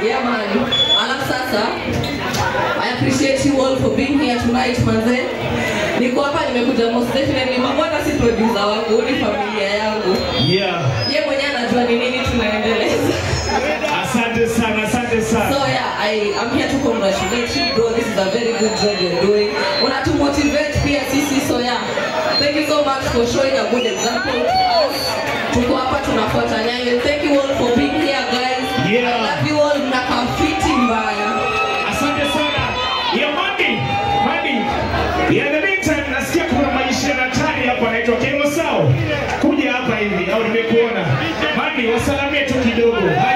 Yeah, man. Alafu sasa, I appreciate you all for being here tonight, manze. Niko hapa nimekuja most definitely. Mambo hata si producer wangu, ni familia yangu. Yeah. Ye mwenyewe anajua ni nini tunaendeleza. Asante sana, asante sana. So yeah, I am here to congratulate you bro. This is a very good job you're doing. Unatu motivate pia sisi so yeah. Thank you so much for showing a good example to us. Tuko hapa tunafuata nyayo. Thank you all for being here guys. Yeah. I love you all mnakaa fiti mbaya. Asante sana. Ya Mandi, Mandi. Ya the meantime nasikia kuna maisha na tani hapa anaitwa Kemo Sao. Kuja hapa hivi au nimekuona. Mandi wasalamie tu kidogo. Hai